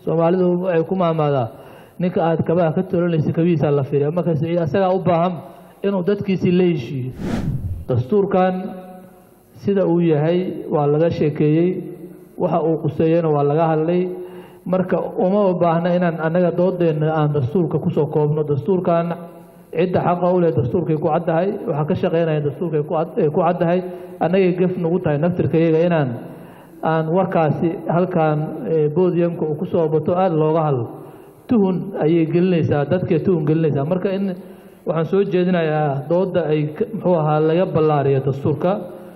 soomaalidu waxay ku maamaadaa ninka aad kabaha ka tolanaysa kabihiisaa la fiiriya marka siciid asagaa u baahan inuu dadkiisii la heshiiyo dastuurkan sida uu yahay waa laga sheekeeyey waxa uu quseeyena waa laga hadlay marka uma baahna inaan annaga doodeenna aan dastuurka kusoo koobno dastuurkan cidda xaqa u leh dastuurkay ku caddahay waxaa ka shaqeynaya dastuurkay ku caddahay annagay gef nagu tahay naftirkayaga inaan aan warkaasi halkan bodiumka uu kusoo bato aada looga hadlo tuhun ayay gelinaysaa dadkay tuhun gelinaysaa marka in waxaan soo jeedinayaa dooda ay muxuu ahaa laga ballaariyo dastuurka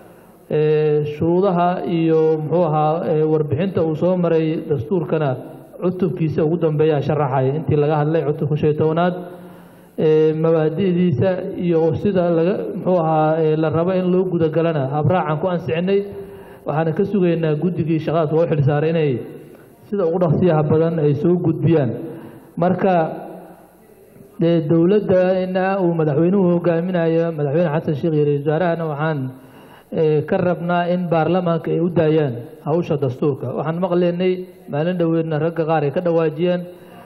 shuruudaha iyo muxuu ahaa warbixinta uu soo maray dastuurkana cutubkiisa ugu dambeeyaa sharaxaya intii laga hadlay cutubka shan iyo tobanaad mabaadi'diisa iyo sida laga muxuu ahaa la rabo in loo gudagalana habraacan ku ansicinay waxaana ka sugaynaa guddigii shaqadaas loo xilsaaray inay sida ugu dhaqsiyaha badan ay soo gudbiyaan marka dee dowladdana uu madaxweynuhu hogaaminayo madaxweyne xasan sheekh iyo ra-isul wasaarahana waxaan ka rabnaa in baarlamaanka ay u daayaan hawsha dastuurka waxaan maqlaynay maalin dhoweedna ragga qaar ay ka dhawaajiyeen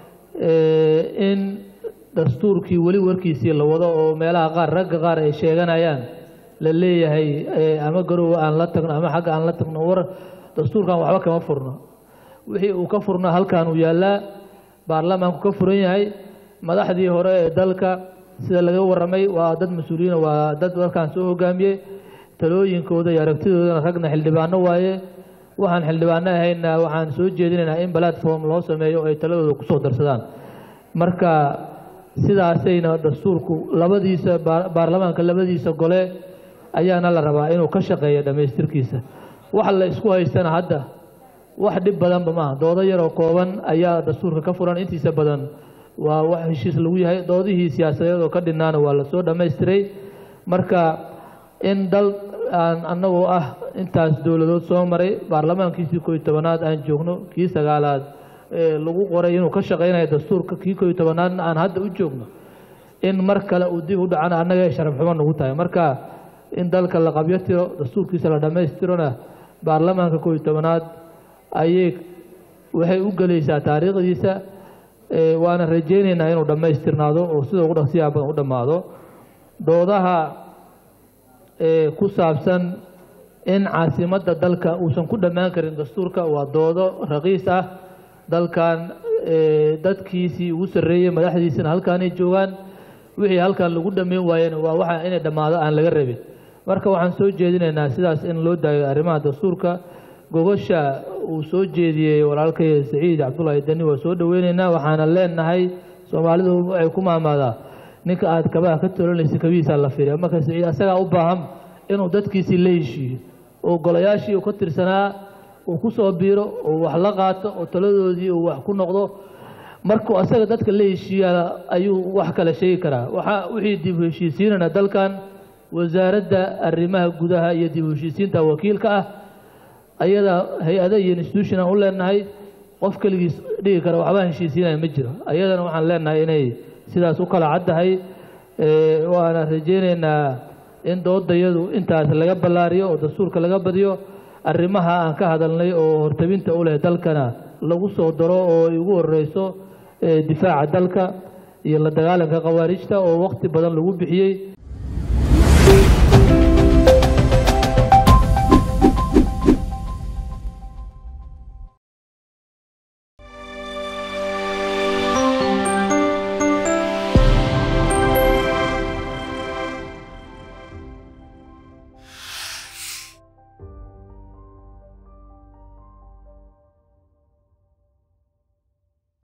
in dastuurkii weli warkiisii la wado oo meelaha qaar ragga qaar ay sheeganayaan la leeyahay ama garowa aan la tagno ama xagga aan la tagno war dastuurkan waxba kama furno wixii uu ka furno halkan uu yaallaa baarlamaanku ka furan yahay madaxdii hore ee dalka sida laga warramay waa dad mas-uuliyiin waa dad dalkan soo hogaamiyey talooyinkooda iyo aragtidoodana ragna xildhibaano waaye waxaan xildhibaano ahayna waxaan soo jeedinaynaa in platform loo sameeyo oo ay taladooda kusoo darsadaan marka sidaasayna dastuurku labadiisa baarlamaanka labadiisa gole ayaana la rabaa inuu ka shaqeeyo dhammaystirkiisa wax la isku haystana hadda wax dhib badanba maaha doodo yaroo kooban ayaa dastuurka ka furan intiisa badan waa wax heshiis lagu yahay doodihii siyaasadeed oo ka dhinaana waa lasoo dhammaystiray marka in dal aan annagoo ah intaas dowladood soo maray baarlamaankiisii kooiy tobanaad aan joogno kii sagaalaad lagu qoray inuu ka shaqeynayo dastuurka kii kooiy tobanaadna aan hadda u joogno in mar kale uu dib u dhacana annaga sharaf xumo nagu tahay marka in dalka la qabyo tiro dastuurkiisa la dhammaystirona baarlamaanka kooiy tobanaad ayay waxay u gelaysaa taariikhdiisa waana rajaynaynaa inuu dhammaystirnaado oo sida ugu dhaqsiyaha badan u dhammaado doodaha ku saabsan in caasimadda dalka uusan ku dhammaan karin dastuurka waa doodo raqiis ah dalkan dadkiisii ugu sarreeyey madaxdiisina halkaanay joogaan wixii halkan lagu dhammayn waayena waa waxa inay dhammaado aan laga rabin marka waxaan soo jeedinaynaa sidaas in loo daayo arrimaha dastuurka gogosha uu soo jeediyey walaalkay saciid cabdullaahi dani waa soo dhoweyneynaa waxaana leenahay soomaalidu waxay ku maamaadaa ninka aad kabaha ka tolanaysa kabihiisaa la fiiriya marka saciid asagaa u baahan inuu dadkiisii la heshiiyo oo golayaashii uu ka tirsanaa uu ku soo biiro oo wax la qaato oo taladoodii uu wax ku noqdo markuu asaga dadka la heshiiyaa ayuu wax kale sheegi karaa waxa wixii dib u heshiisiinana dalkan wasaaradda arrimaha gudaha iyo dib u heshiisiinta wakiilka ah ayada hay-ada iyo institution aan u leenahay qof keligiis dhigi kara waxbaa heshiisiinaya ma jiro ayadana waxaan leenahay inay sidaas u kala caddahay waana rajaynaynaa in doodayadu intaas laga ballaariyo oo dastuurka laga badiyo arrimaha aan ka hadalnay oo hortabinta u leh dalkana lagu soo daro oo ay ugu horeyso difaaca dalka iyo la dagaalanka khawaarijta oo waqti badan lagu bixiyey